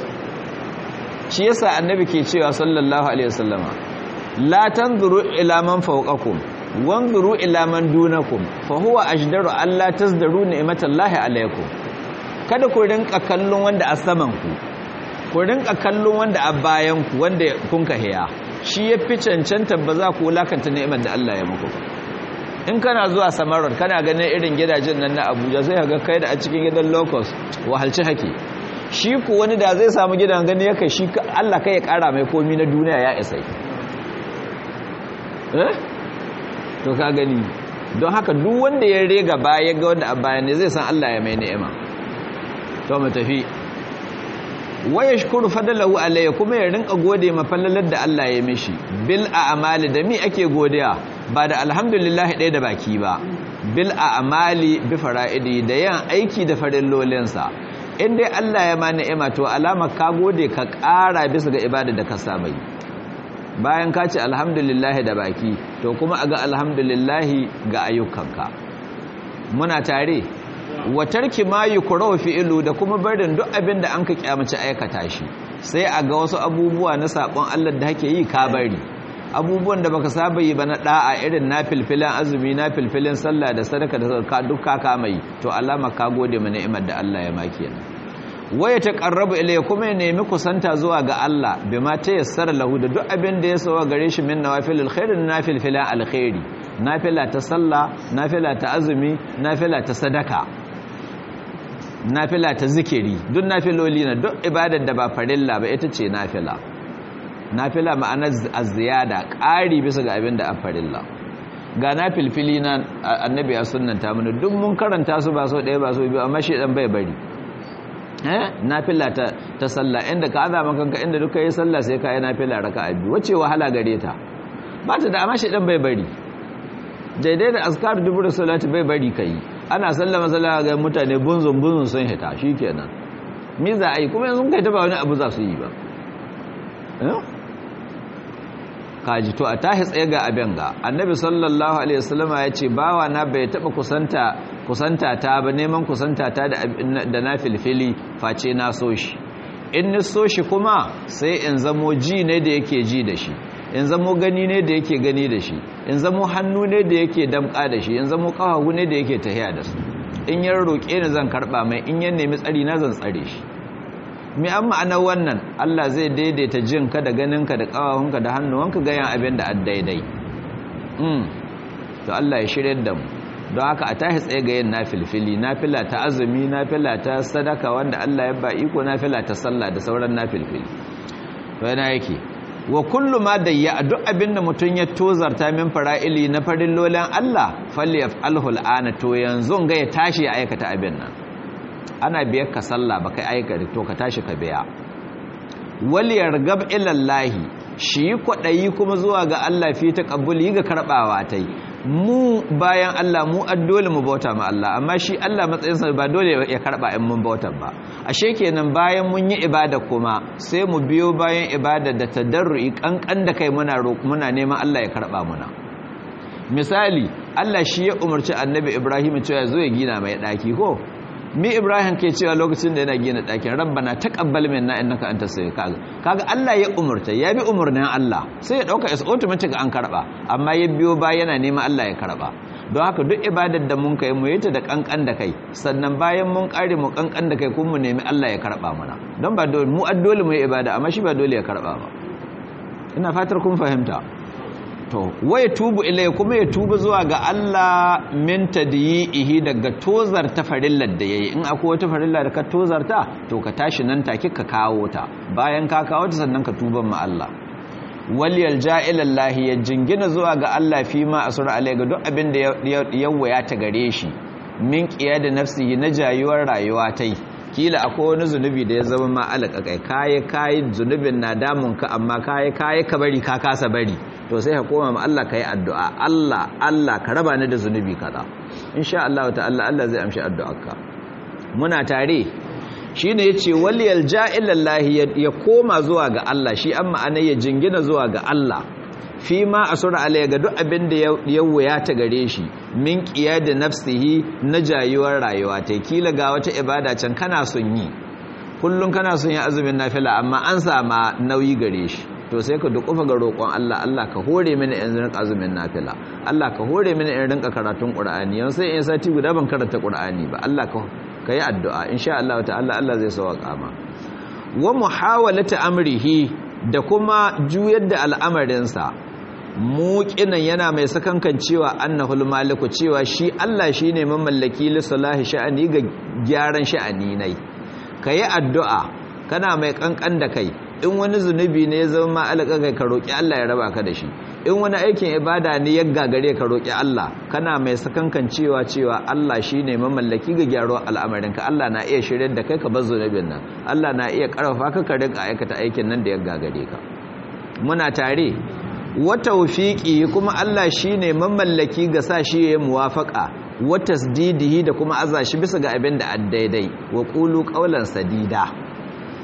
shi yasa annabi ke cewa sallallahu alaihi wasallama la tanzuru ila man fawqakum wanzuru ila man dunakum fa huwa ajdaru alla tazdaru ni'matallahi alaikum kada ku rinka kallon wanda a saman ku ku rinka kallon wanda a bayan ku wanda kun ka hiya shi yafi cancanta ba za ku wulakanta ni'imar da Allah ya muku in kana zuwa samarar kana ganin irin gidajen nan na Abuja sai ka ga kai da a cikin gidan locust wahalci hake shi ku wani da zai samu gidan gani ya kai shi Allah kai ya kara mai komi na duniya ya isa eh to ka gani don haka duk wanda ya rega baya ga wanda a bayan ne zai san Allah ya mai ni'ima to mu tafi wa yashkuru fadlahu alayhi kuma ya rinka gode ma fallalar da Allah ya mishi bil a'mali da mi ake godiya ba da alhamdulillah ɗaya da baki ba bil a'mali bi fara'idi da yan aiki da farillolinsa in dai Allah ya ma ni'ima to alama ka gode ka ƙara bisa ga ibada da ka saba yi bayan ka ce alhamdulillah da baki to kuma a ga alhamdulillah ga ayyukanka muna tare wa tarki ma yukrahu fi'lu da kuma barin duk abin da an ka kyamace aikata shi sai a ga wasu abubuwa na sabon Allah da hake yi ka bari abubuwan da baka saba yi ba na da'a irin na filfilan azumi na filfilin sallah da sadaka da ka duk ka kama yi to alama ka gode ma ni'imar da Allah ya maki yana waya taqarrabu ilayya kuma ya nemi kusanta zuwa ga Allah bima tayassara lahu da duk abin da ya sawa gare shi min nawafilul khair na filfilan alkhairi nafila ta sallah nafila ta azumi nafila ta sadaka nafila ta zikiri duk nafiloli na duk ibadar da ba farilla ba ita ce nafila nafila ma'anar az-ziyada ƙari bisa ga abin da a farilla ga nafilfili na annabi ya sunnanta mana duk mun karanta su ba so ɗaya ba so biyu amma shi dan bai bari eh nafila ta ta sallah inda ka azama kanka inda duka yi sallah sai ka yi nafila raka'a biyu wace wahala gare ta ba ta da amma shi dan bai bari daidai da azkar dubur salati bai bari kai ana sallama sallama ga mutane bunzun bunzun sun hita shikenan me za a yi kuma yanzu kai ta ba wani abu za su yi ba kaji to a tahi tsaye ga abin ga annabi sallallahu alaihi wasallama ya ce bawa na bai taba kusanta kusanta ta ba neman kusanta ta da na filfili face na so shi in ni so shi kuma sai in zamo ji ne da yake ji da shi in zamo gani ne da yake gani da shi in zamo hannu ne da yake damka da shi in zamo kafahu ne da yake tahiya da su in ya roƙe ni zan karɓa mai in ya nemi tsari na zan tsare shi mi an ma'anar wannan Allah zai daidaita jinka da ganinka da kawahunka da hannuwanka gayan abin da daidai to Allah ya shirya da mu don haka a tashi tsaye ga yin nafilfili nafila ta azumi nafila ta sadaka wanda Allah ya ba iko nafila ta sallah da sauran nafilfili to yana yake wa kullu ma dayya duk abin da mutum ya tozarta min fara'ili na farillolin Allah falyaf'alhu al'ana to yanzu ga ya tashi ya aikata abin nan ana biyar ka sallah ba kai aika to ka tashi ka biya waliyar gab ilallahi shi kwaɗayi kuma zuwa ga Allah fi ta ƙabbuli ga karɓawa ta yi mu bayan Allah mu addole mu bauta ma Allah amma shi Allah matsayinsa ba dole ya karɓa in mun bauta ba ashe kenan bayan mun yi ibada kuma sai mu biyo bayan ibada da tadarru'i kankan da kai muna muna neman Allah ya karɓa muna misali Allah shi ya umarci annabi Ibrahim cewa zo ya gina mai ɗaki ko mi ibrahim ke cewa lokacin da yana gina ɗakin rabbana taqabbal minna innaka antas samiul kaga kaga Allah ya umurta ya bi umurnin Allah sai ya dauka is automatic an karba amma ya biyo ba yana neman Allah ya karba don haka duk ibadar da mun kai mu yi ta da kankan da kai sannan bayan mun kare mu kankan da kai kuma mu nemi Allah ya karba mana don ba dole mu addole mu yi ibada amma shi ba dole ya karba ba ina fatar kun fahimta to waya tubu ilai kuma ya tuba zuwa ga Allah min tadyihi daga tozar ta farillar da yayi in akwai wata farilla da ka tozarta to ka tashi nan take ka kawo ta bayan ka kawo ta sannan ka tuba ma Allah wal yalja ila Allah ya jingina zuwa ga Allah fi ma asura alai ga duk abin da ya waya ta gare shi min qiya da nafsihi na jayuwar rayuwa tai kila akwai wani zunubi da ya zama ma alaka kai kaye kaye zunubin na damun ka amma kaye kaye ka bari ka kasa bari to sai ka koma ma Allah kai addu'a Allah Allah ka raba ni da zunubi kaza insha Allah ta'ala Allah zai amshi addu'arka muna tare shine yace waliyal ja'ilallahi ya koma zuwa ga Allah shi amma anai ya jingina zuwa ga Allah fi ma asura alayya ga duk abin da ya wuya ta gare shi min da nafsihi na jayuwar rayuwa ta kila ga wata ibada can kana son yi kullum kana son yi azumin nafila amma an sama nauyi gare shi to sai ka dukufa ga roƙon Allah Allah ka hore mini in rinka azumin nafila Allah ka hore mini in rinka karatun Qur'ani yau sai in sati guda ban karanta Qur'ani ba Allah ka kai addu'a insha Allah ta'ala Allah zai sauka ma wa muhawalata amrihi da kuma juyar da al'amarinsa muƙinan yana mai sakankan cewa annahul maliku cewa shi Allah shine mamallaki li salahi sha'ani ga gyaran sha'ani nai kayi addu'a kana mai kankan da kai in wani zunubi ne ya zama alaka kai ka roki Allah ya raba ka da shi in wani aikin ibada ne ya gagare ka roki Allah kana mai sakankan cewa cewa Allah shine mamallaki ga gyaro al'amarin ka Allah na iya shiryar da kai ka bar zunubin nan Allah na iya karfafa ka ka rinka aikata aikin nan da ya gagare ka muna tare wa tawfiqi kuma Allah shine mamallaki ga sa shi ya muwafaqa wa tasdidihi da kuma aza shi bisa ga abin da daidai wa qulu qawlan sadida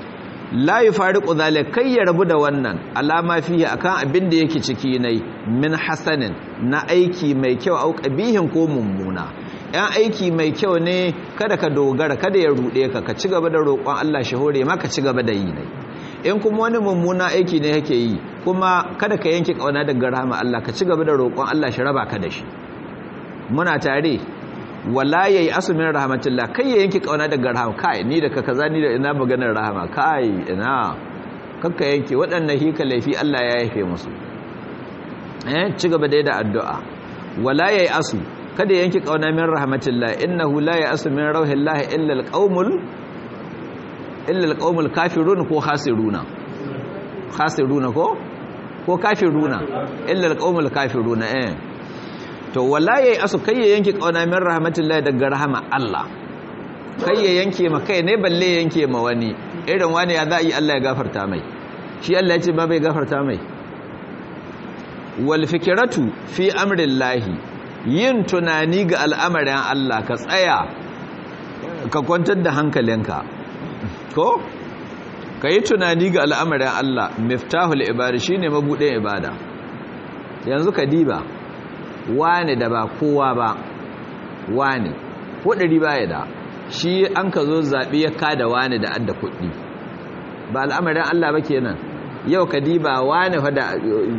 la yufariqu zalika kai ya rabu da wannan alama fihi akan abin da yake ciki nai min hasanin na aiki mai kyau au qabihin ko mummuna yan aiki mai kyau ne kada ka dogara kada ya rude ka ka ci gaba da roƙon Allah shi hore ma ka ci gaba da yi nai in kuma wani mummuna aiki ne yake yi kuma kada ka yanke kauna daga rahama Allah ka ci gaba da roƙon Allah shi raba ka da shi muna tare wala yayi asumin rahmatullah kai ya yanke kauna daga rahama kai ni da ka kaza ni da ina maganar rahama kai ina kakka yanke waɗannan hika laifi Allah ya yafe musu eh ci gaba da addu'a wala yayi asu kada ya yanke kauna min rahmatullah innahu la ya'asu min rauhillahi illa alqaumul illa alqaumul kafirun ko khasiruna khasiruna ko ko kafiruna illa alqaumul kafiruna eh to wala yayi asu kai ya yanke kauna min rahmatullahi daga rahama Allah kai ya yanke ma kai ne balle yanke ma wani irin wani ya za yi Allah ya gafarta mai shi Allah ya ce ba bai gafarta mai wal fikratu fi amrillahi yin tunani ga al'amarin Allah ka tsaya ka kwantar da hankalinka ko ka yi tunani ga al'amarin Allah miftahul ibada shine mabudin ibada yanzu ka diba wane da ba kowa ba wane ko ɗari baya da shi an ka zo zaɓi ya kada wane da adda kuɗi ba al'amarin Allah ba kenan yau ka diba wane fada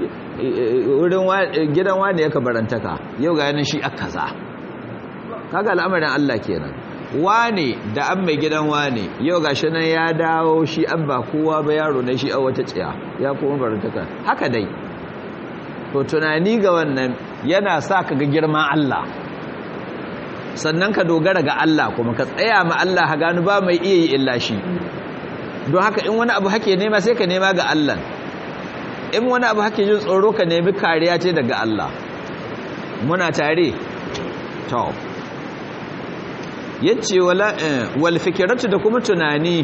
wurin gidan wane ya kabarantaka yau ga yanin shi aka za kaga al'amarin Allah kenan wane da an mai gidan wane yau ga shi nan ya dawo shi an ba kowa ba yaro na shi a wata tsiya ya kuma barantaka haka dai to tunani ga wannan yana sa ka ga girman Allah sannan ka dogara ga Allah kuma ka tsaya ma Allah ha gano ba mai iya yi illa shi don haka in wani abu hake nema sai ka nema ga Allah in wani abu hake jin tsoro ka nemi kariya ce daga Allah muna tare to yace wala wal fikratu da kuma tunani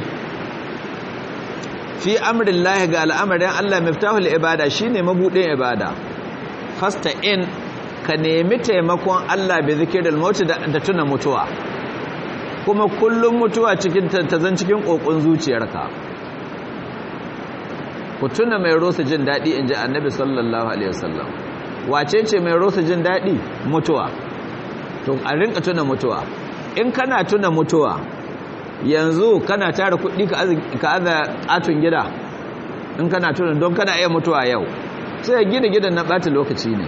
fi amrillahi ga al'amarin Allah miftahul ibada shine mabudin ibada fasta in ka nemi taimakon Allah bi zikiril maut da tuna mutuwa kuma kullum mutuwa cikin ta zan cikin kokon zuciyarka ku tuna mai rosa jin dadi inji annabi sallallahu alaihi wasallam wace ce mai rosa jin dadi mutuwa to a rinka tuna mutuwa in kana tuna mutuwa yanzu kana tara kuɗi ka aza atun gida in kana tuna don kana iya mutuwa yau sai gina gidan na ɓata lokaci ne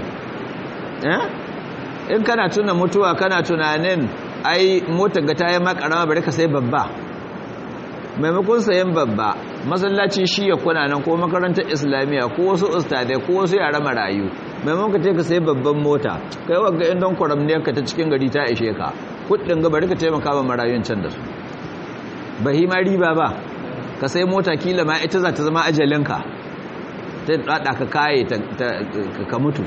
in kana tuna mutuwa kana tunanin ai motar ga ta yi makarama bari ka sai babba maimakon sayan babba masallaci shi ya kuna nan ko makarantar islamiyya ko wasu ustadai ko wasu yara marayu maimakon ka ka sai babban mota kai wagga in don kwaramniyar ka ta cikin gari ta ishe ka kudin ga bari ka taimaka wa marayun can da su bahi ma riba ba ka sai mota kila ma ita za ta zama ajalinka ta dada ka kaye ka mutu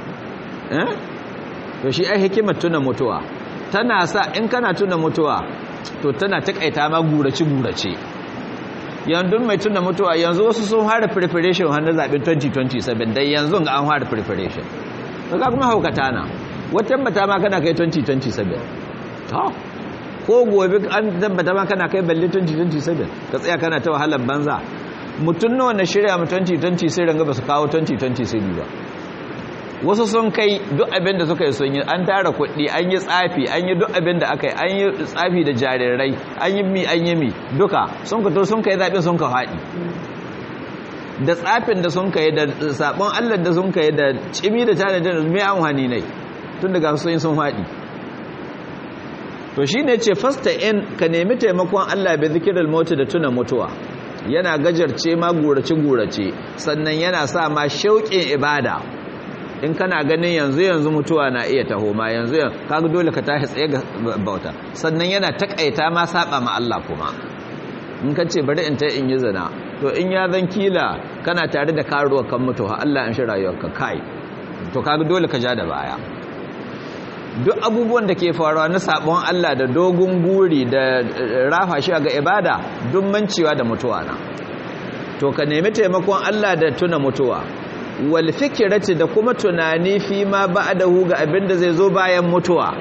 to shi ai hikimar tuna mutuwa tana sa in kana tuna mutuwa to tana takaita ma gurace gurace yanzu mai tuna mutuwa yanzu wasu sun fara preparation har na zaɓen 2027 dai yanzu ga an fara preparation to ka kuma haukata na wata mata ma kana kai 2027 to ko gobe an tabbata ma kana kai balle 2027 ka tsaya kana ta wahalar banza mutum nawa na shirya mu 2020 sai ranga ba su kawo 2020 ba wasu sun kai duk abin da suka yi sun yi an tara kuɗi an yi tsafi an yi duk abin da aka yi an yi tsafi da jarirai an yi mi an yi mi duka sun ka to sun kai zaɓe sun ka faɗi da tsafin da sun kai da sabon allah da sun kai da cimi da tanadin mai amfani ne tun daga sun yi sun faɗi to shi ne ce fasta in ka nemi taimakon allah bai zikirar mota da tuna mutuwa yana gajarce ma gurace-gurace sannan yana sa ma shauƙin ibada in kana ganin yanzu yanzu mutuwa na iya taho ma yanzu yanzu kaga dole ka tashi tsaye ga bauta sannan yana takaita ma saba ma Allah kuma in ka ce bari in ta in yi zina to in ya zan kila kana tare da karuwa kan mutu ha Allah in shi rayuwarka kai to kaga dole ka ja da baya duk abubuwan da ke faruwa na sabon Allah da dogon guri da rafa shi ga ibada duk mancewa da mutuwa na to ka nemi taimakon Allah da tuna mutuwa wal fikirati da kuma tunani fi ma ba'dahu ga abin da zai zo bayan mutuwa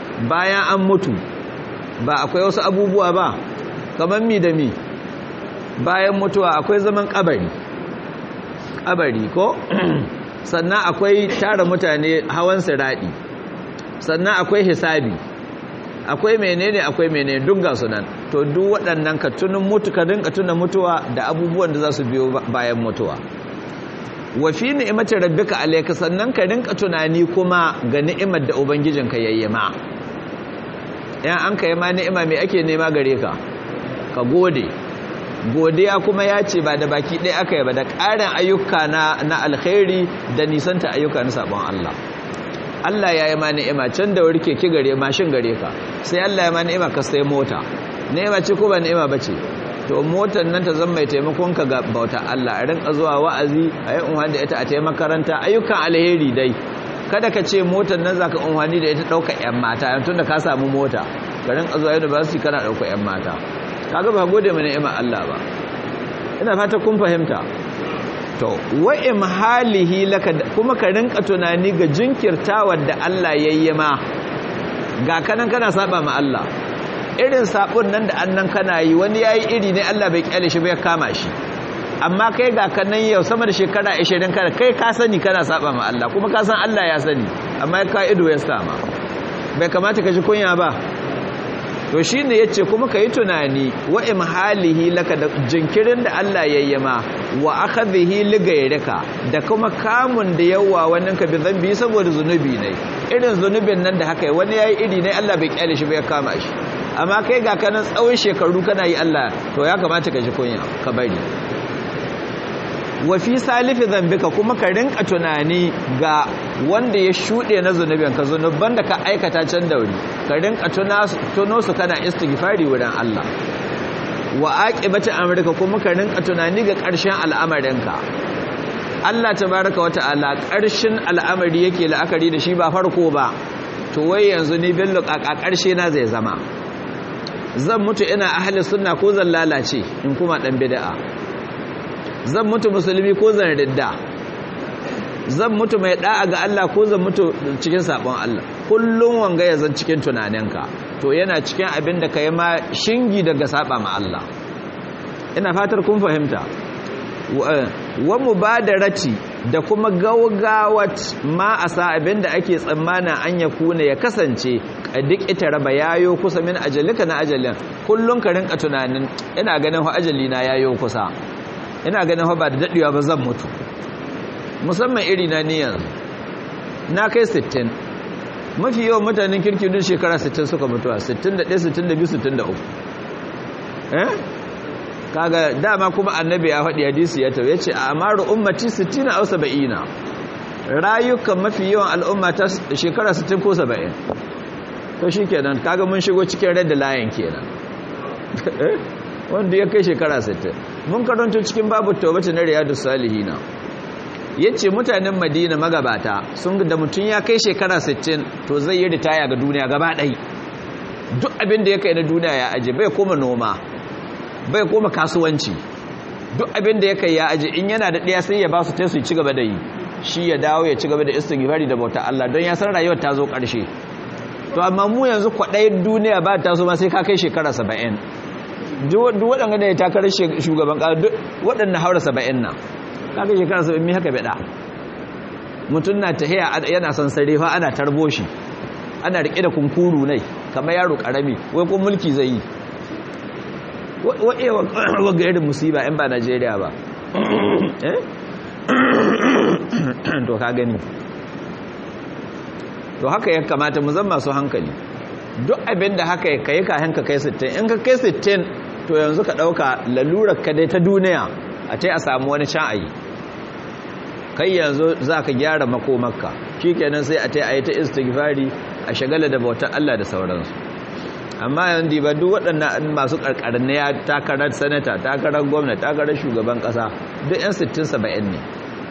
bayan an mutu ba akwai wasu abubuwa ba kamar mi da mi bayan mutuwa akwai zaman kabari kabari ko sannan akwai tara mutane hawan siradi sannan akwai hisabi akwai menene akwai menene duk ga sunan to duk waɗannan ka tunin mutu ka rinka tuna mutuwa da abubuwan da za su biyo bayan mutuwa wa fi ni'imati rabbika alayka sannan ka rinka tunani kuma ga ni'imar da ubangijinka yayyama yan an kai ma ni'ima me ake nema gare ka ka gode godiya kuma ya ce ba da baki ɗaya aka yi ba da ƙarin ayyuka na na alkhairi da nisanta ayyuka na sabon Allah Allah ya yi ma ni'ima can da wuri keke gare mashin gare ka sai Allah ya ma ni'ima ka sai mota ni'ima ce ko ba ni'ima ba ce to motar nan ta zama mai taimakon ka ga bauta Allah a rinka zuwa wa'azi a yi unhani da ita a taimaka makaranta ayyukan alheri dai kada ka ce motar nan zaka unhani da ita ɗauka 'yan mata tun da ka samu mota ka rinka zuwa university kana ɗauka 'yan mata kaga ba gode mana ni'imar Allah ba ina fata kun fahimta to wa imhalihi laka kuma ka rinka tunani ga jinkirtawar da Allah yayyama ga kanan kana saba ma Allah irin sabon nan da annan kana yi wani yayi iri ne Allah bai kyale shi bai kama shi amma kai ga kanan yau sama da shekara 20 kana kai ka sani kana saba ma Allah kuma ka san Allah ya sani amma ka ido ya sama bai kamata ka ji kunya ba to shi ne ya ce kuma ka yi tunani wa imhalihi laka da jinkirin da Allah yayyama wa aka zihi ligairika da kuma kamun da yawa wannan ka bi zambi saboda zunubi ne irin zunubin nan da haka wani ya yi iri ne Allah bai kyale shi bai kama shi amma kai ga kanan tsawon shekaru kana yi Allah to ya kamata ka ji kunya ka bari wa fi salifi zambika kuma ka rinka tunani ga wanda ya shuɗe na zunubin ka zunuban da ka aikata can da wuri ka rinka tuno su kana istighfari wurin Allah wa aqibati amrika kuma ka rinka tunani ga ƙarshen al'amarinka Allah tabaraka wa ta'ala ƙarshen al'amari yake la'akari da shi ba farko ba to wai yanzu ni billo ƙaƙa ƙarshe na zai zama zan mutu ina ahli sunna ko zan lalace in kuma dan bid'a zan mutu musulmi ko zan ridda zan mutu mai da'a ga Allah ko zan mutu cikin sabon Allah kullum wanga ya zan cikin tunaninka to yana cikin abin da kai ma shingi daga saba ma Allah ina fatar kun fahimta wa mubadarati da kuma gawgawat ma asa abin da ake tsammana an ya kuna ya kasance duk ita raba yayo kusa min ajalika na ajalin kullum ka rinka tunanin ina ganin ho ajali na yayo kusa ina ganin ba da daɗewa ba zan mutu musamman iri na niyan na kai 60 mafi yawan mutanen kirki duk shekara 60 suka mutuwa 61 62 63 eh kaga dama kuma annabi ya faɗi hadisi ya tawo yace amaru ummati 60 aw 70 rayukan mafi yawan al'umma ta shekara 60 ko 70 to shikenan kaga mun shigo cikin red line kenan wanda ya kai shekara 60 mun karanto cikin babu taubata na riyadus salihina yace mutanen madina magabata sun da mutun ya kai shekara 60 to zai yi ritaya ga duniya gaba ɗai duk abin da ya kai na duniya ya aje bai koma noma bai koma kasuwanci duk abin da ya kai ya aje in yana da ɗaya sai ya ba su ta su ci gaba da yi shi ya dawo ya ci gaba da istighfari da bauta Allah don ya san rayuwar ta zo ƙarshe to amma mu yanzu kwaɗayin duniya ba ta so ma sai ka kai shekara 70 duk waɗanda da ya takarar shugaban ƙasa duk waɗanda haura 70 na ka kai shekara 70 mi haka bada mutum na tahiya yana son sarefa ana tarbo shi ana riƙe da kunkuru ne kamar yaro ƙarami wai kun mulki zai yi waga irin musiba in ba najeriya ba to ka gani to haka ya kamata mu zama masu hankali duk abin da haka ya kai kayan ka kai 60 in ka kai 60 to yanzu ka ɗauka lalurar ka dai ta duniya a ta a samu wani can ayi kai yanzu za ka gyara makomarka shi kenan sai a ta yi ta istighfari a shagala da bautar Allah da sauransu amma yanzu ba duk waɗannan masu ƙarƙarin ya takarar sanata takarar gwamna takarar shugaban ƙasa duk 'yan 60-70 ne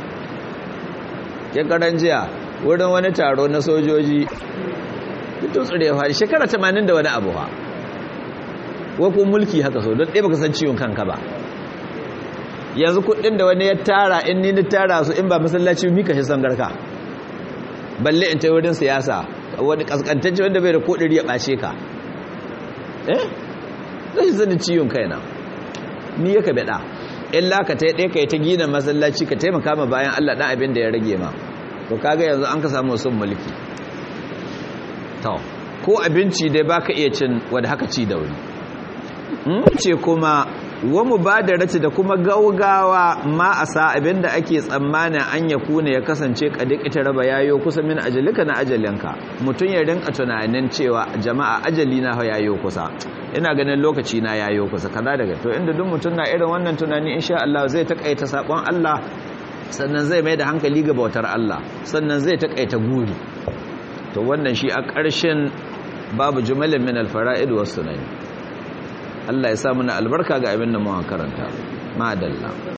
ya karan jiya wurin wani taro na sojoji tun tsire ya fari shekara 80 da wani abu ha wakon mulki haka so don ɗaya baka san ciwon kanka ba yanzu kuɗin da wani ya tara in ni ni tara su in ba masallaci mika shi garka balle in ta wurin siyasa wani kaskantacce wanda bai da kodiri ya ɓace ka eh zai zanin ciwon kaina ni yaka bada illa ka tai dai kai ta gina masallaci ka taimaka ma bayan Allah dan abin da ya rage ma to kaga yanzu an ka samu sun mulki to ko abinci dai baka iya cin wanda haka ci da wuri ce kuma wa mubadarati da kuma gaugawa ma a sa abinda ake tsammanin an ya kuna ya kasance kadik ita raba yayo kusa min ajalika na ajalinka mutum ya rinka tunanin cewa jama'a ajali na yayo kusa ina ganin lokaci na yayo kusa kaza daga to inda duk mutum na irin wannan tunani insha Allah zai takaita sakon Allah sannan zai mai da hankali ga bautar Allah sannan zai takaita guri to wannan shi a ƙarshen babu jumalin min alfara'id was sunani Allah ya sa mana albarka ga abin da mu karanta madalla